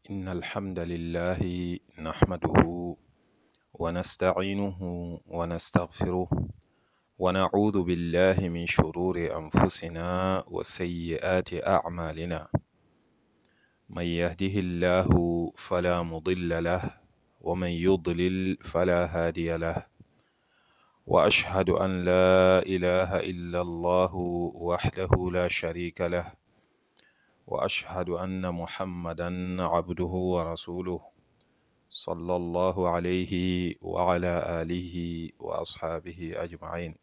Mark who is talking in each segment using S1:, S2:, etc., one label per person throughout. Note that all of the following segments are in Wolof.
S1: إن الحمد لله نحمده ونستعينه ونستغفره ونعوذ بالله من شرور أنفسنا وسيئات أعمالنا من يهده الله فلا مضل له ومن يضلل فلا هادي له وأشهد أن لا إله إلا الله وحده لا شريك له وأشهد أن محمدا عبده ورسوله صلى الله عليه وعلى آله وأصحابه أجمعين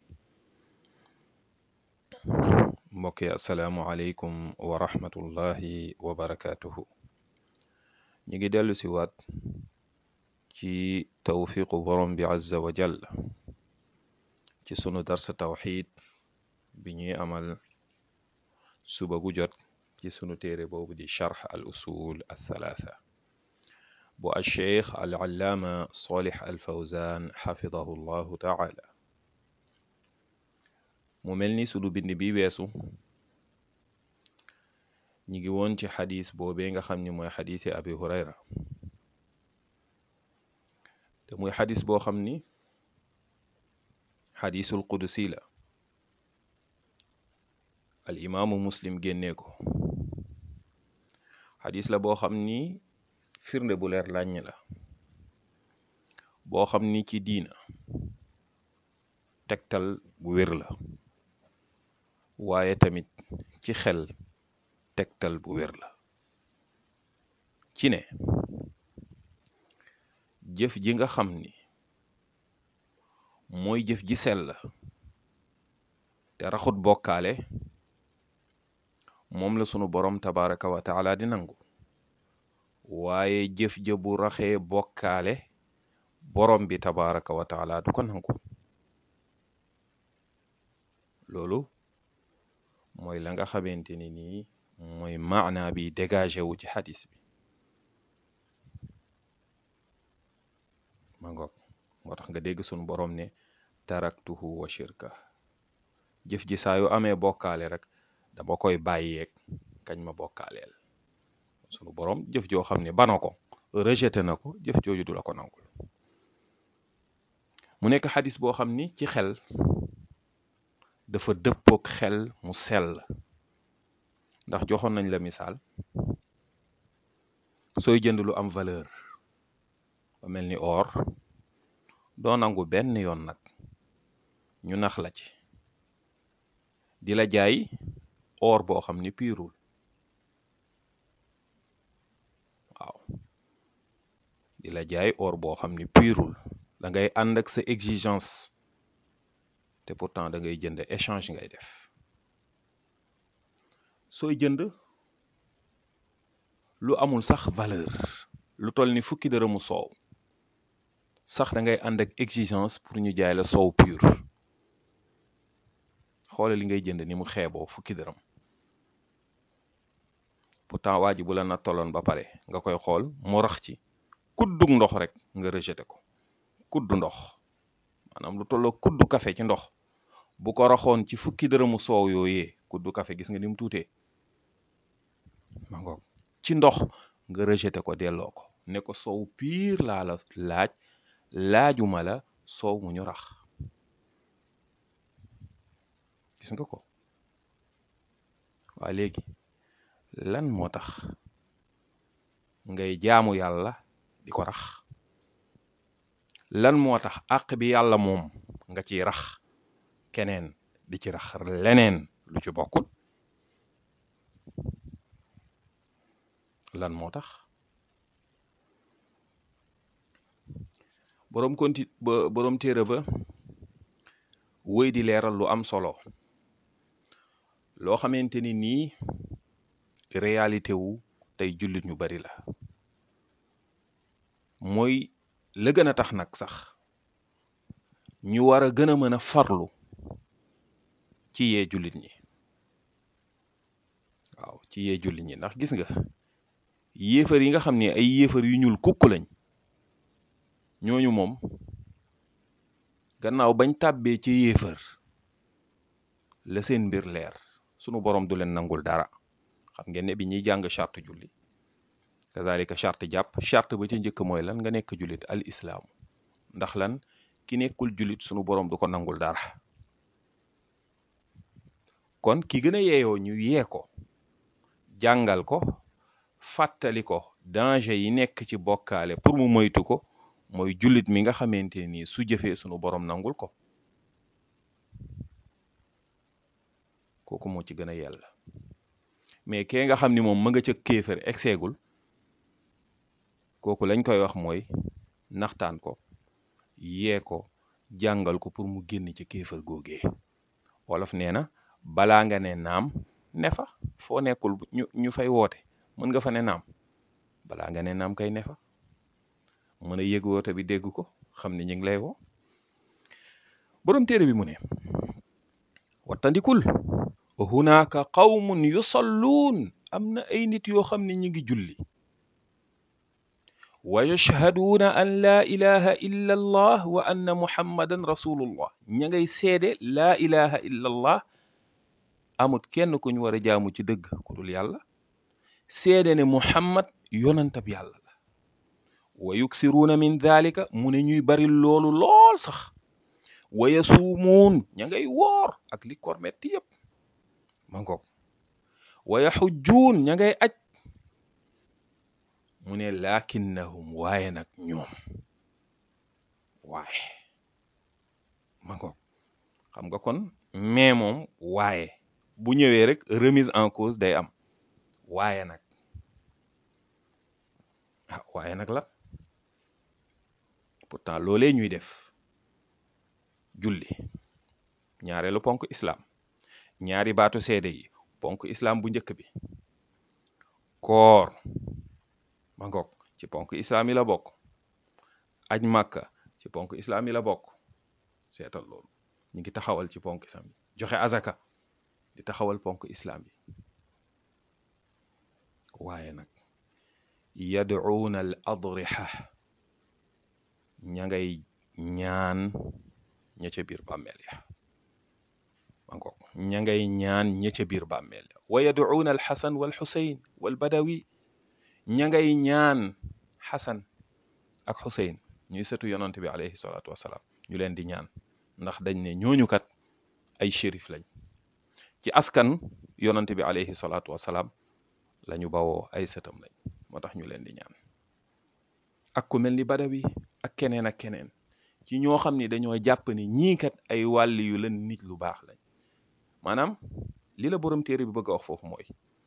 S1: mbokk yi asalaamualeykum wa rahmatullahi wa barakaatuhu ñi ngi dellu si waat ci tawfiqu borom bi azza wa jall ci sunu darsa tawxid bi ñuy amal suba gu jot ci sunu téere boobu di charx al usul althalatha bu alcheikh al allaama solih al fawzan xafidahu llahu taala mu mel ni sunu bind bi weesu ñi ngi woon ci xadis boobee nga xam ni mooy xadisi abi hurayra te muy xadis boo xam ni xadisul qudusi la al imaamu muslim génnee ko xadis la boo xam ni firnde bu leer làññ la boo xam ni ci diina tegtal bu wér la waaye tamit ci xel tegtal bu wér la ci ne jëf ji nga xam ni mooy jëf ji sell te raxut bokkaale moom la sunu borom tabaraka wa taala di nangu waaye jëf ja bu raxee bokkaale borom bi tabaraka wa taala du ko nangu loolu mooy la nga xamante ni nii mooy maana bi dégagé wu ci xadis bi ma ngoog moo tax nga dégg sunu borom ne taraktuhu wa shirka jëf ji saa yu amee bokkaale rek dama koy bàyyeeg kañ ma bokkaaleel sunu borom jëf joo xam ne bana ko rejeté na ko jëf jooju du la ko nangul mu nekk xadis boo xam ni ci xel dafa dëppook xel mu sell ndax joxoon nañ la misaal sooy jënd lu am valeur ba mel ni or doo nangu benn yoon nag ñu nax la ci di la jaay or boo xam ni piirul waaw di la jaay or boo xam ni piirul da ngay ànd ak sa exigence te pourtant da ngay jënd échange ngay def sooy jënd lu amul sax valeur lu toll ni fukki dërëmu soow sax da ngay ànd ak exigence pour ñu jaay la soow pur xoole li ngay jënd ni mu xeeboo fukki dërëm pourtant waa ji bu la na tolloon ba pare nga koy xool mu rax ci kuddug ndox rek nga rejeté ko kuddu ndox maanaam lu tolloo kuddu café ci ndox bu ko raxoon ci fukki dërëmu soow yooyee kuddu café gis nga ni mu tuutee ma ngoog ci ndox nga rejeté ko delloo ko ne ko soow piir laa la laaj laajuma la soow mu ñu rax gis nga ko waa léegi lan moo tax ngay jaamu yàlla di ko rax lan moo tax àq bi yàlla moom nga ciy rax keneen di ci rax leneen lu ci bokkul lan moo tax boroom konti ba boroom téere ba wëy di leeral lu am solo loo xamante ni nii réalité wu tey jullit ñu bari la mooy la gën a tax nag sax ñu war a gën a mën a farlu ci yee jullit ñi waaw ci yee jullit ñi ndax gis nga yéefar yi nga xam ne ay yéefar yu ñuul kukk lañ ñooñu moom gannaaw bañ tàbbee ci yéefar la seen mbir leer sunu borom du leen nangul dara xam ngeen ne bi ñuy jàng charte julli kazalika charte jàpp charte ba ca njëkk mooy lan nga nekk jullit al islaamu ndax lan ki nekkul jullit sunu borom du ko nangul dara kon ki gën a yeeyoo ñu yee ko jàngal ko fàttali ko danger yi nekk ci bokkaale pour mu moytu ko mooy jullit mi nga xamante ni su jëfee sunu borom nangul ko kooku moo ci gën a yella mais kee nga xam ni moom ma nga ca kéefër egseegul kooku lañ koy wax mooy naxtaan ko yee ko jàngal ko pour mu génn ci kéefër googee wolof nee na balaa nga ne naam ne fa foo nekkul ñu ñu fay woote mën nga fa ne naam balaa nga ne naam kay ne fa mën a yëg woote bi dégg ko xam ne ñu ngi lay woo boroom téere bi mu ne wattandikul hunaaka qawmun yusalluun am na ay nit yoo xam ne ñi ngi julli wa yashhaduuna an laa ilaha illa allah wa anna muhammadan rasulullah ña ngay seede laa ilaha illa allah amut kenn ku ñu war a jaamu ci dëgg ku dul yàlla seede ne muhammad yonantab yàlla la wa yuksiruuna min dhalika mu ne ñuy bari loolu lool sax wa yasuumuun ña ngay woor ak li kor metti yépp ma ngoog wa yaxujjuun ña ngay aj mu ne lakinnahum waaye nag ñoom waaye ma ngoog xam nga kon mais moom waaye bu ñëwee rek remise en cause day am waaye nag ah waaye nag la pourtant loolee ñuy def julli ñaareelu ponk islam ñaari baatu seede yi ponk islam bu njëkk bi koor ma ngoog ci ponk islam yi la bokk aj màkka ci ponk islam yi la bokk seetal loolu ñu ngi taxawal ci ponk islam yi joxe azaka di taxawal ponk islam yi waaye nag yad'uuna al adriha ña ngay ñaan ña ca biir bàmmeel ya ma ngoog ña ngay ñaan ña ca biir bàmmeel ya wa yad'uuna al xasan wal xusayn wal badawi ña ngay ñaan xasan ak xusayn ñuy sëtu yonant bi alayhi salaatu wasalaam ñu leen di ñaan ndax dañ ne ñooñu kat ay shérif lañ ci askan yonant bi alayhi salaatu wasalaam la ñu bawoo ay sëtam lañ moo tax ñu leen di ñaan ak ku mel ni badawi ak keneen ak keneen ci ñoo xam ni dañoo jàpp ni ñii kat ay wàlli yu leen nit lu baax lañ maanaam li la borom téere bi bëgg a wax foofu mooy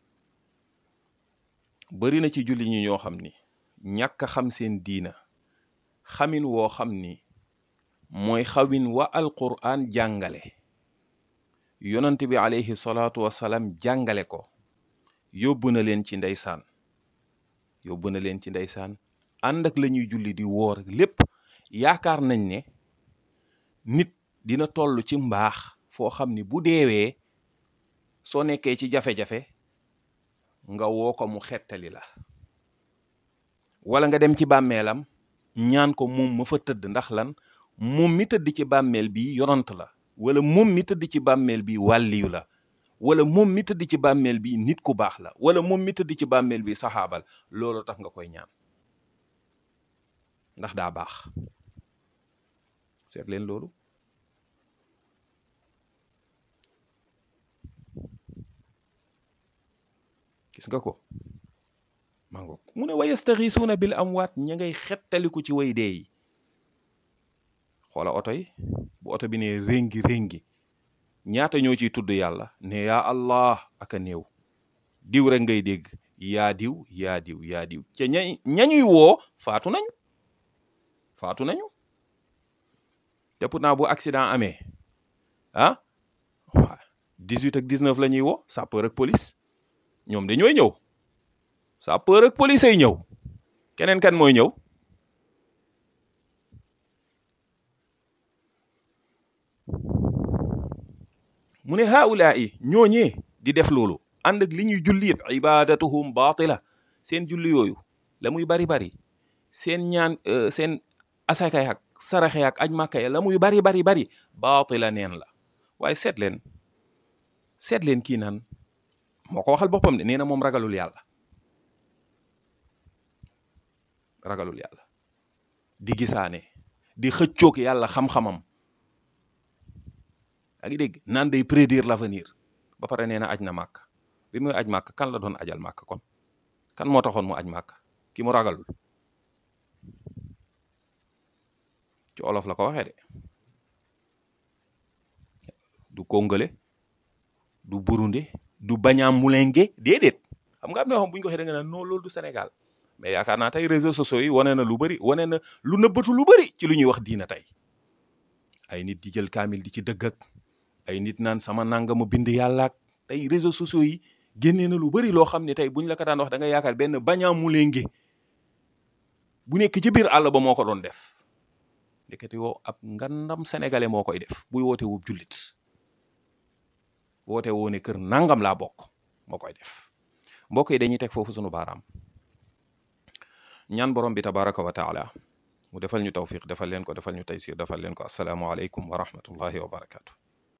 S1: bari na ci julli ñi ñoo xam ni ñàkk a xam seen diina xamin woo xam ni mooy xawin wa alquran jàngale yonant bi alayhi salaatu wasalaam jàngale ko yóbbu na leen ci ndeysaan yóbbu na leen ci ndeysaan ànd ak la ñuy julli di woor lépp yaakaar nañ ne nit dina toll ci mbaax foo xam ni bu deewee soo nekkee ci jafe-jafe nga woo ko mu xettali la wala nga dem ci bàmmeelam ñaan ko moom ma fa tëdd ndax lan moom mi tëdd ci bàmmeel bi yonant la wala moom mi tëdd ci bàmmeel bi wàlliyu la wala moom mi tëdd ci bàmmeel bi nit ku baax la wala moom mi tëdd ci bàmmeel bi saxaabal loolu tax nga koy ñaan ndax daa baax seet leen loolu gis nga ko mango mu ne wa yastaxiisuuna bil amwaat ña ngay xettaliku ci way dee yi xoola oto yi bu oto bi ne réngi réngi ñaata ñoo ciy tudd yàlla ne yaa allah aka néew diw rek ngay dégg yaa diw yaa diw yaa diw ca ña ñañuy woo faatu nañu faatu nañu te pourtant bu accident amee ah waa 18 ak 19 la ñuy woo sapeur ak police ñoom dañooy ñëw sapeur ak police ay ñëw keneen kan mooy ñëw mu ne haulaa yi ñooñee di def loolu ànd ak li ñuy julli yëpp ibadatuhum batila seen julli yooyu la muy bari bari seen ñaan seen asaka yak saraxe yak aj màkka ya la muy bari bari bari batila neen la waaye seet leen seet leen kii naan moo ko waxal boppam de nee na moom ragalul yàlla ragalul yàlla di gisaane di xëccoog yàlla xam-xamam a ngi dégg naan day prédire l'avenir ba pare nee na aj na màkk bi muy aj màkk kan la doon ajal màkk kon kan moo taxoon mu aj màkk ki mu ragalul ci olof la ko waxee de du congolais du burundais du bañaam mulenge déedéet xam nga am na yoo xam bu ñu ko waxee da nga naan non loolu du Sénégal mais yaakaar naa tey réseaux sociaux yi wane na lu bari wane na lu nëbbatu lu bari ci lu ñuy wax diina tey ay nit di jël kaamil di ci dëgg ak ay nit naan sama nangama bind yàlla ak tey réseaux sociaux yi génnee na lu bari loo xam ne tey buñ la ko daan wax da nga yaakaar benn bañaam mulenge bu nekk ci biir àll ba moo ko doon def ndekete woo ab ngandam sénégalais moo koy def buy woote wub jullit woote woo ne kër nangam laa bokk moo koy def mbokk yi dañuy teg foofu sunu baaraam ñaan borom bi tabaraka wa taala mu defal ñu tawfiq defal leen ko defal ñu taysir defal leen ko asalaamu aleykum wa rahmatullahi wa barakatu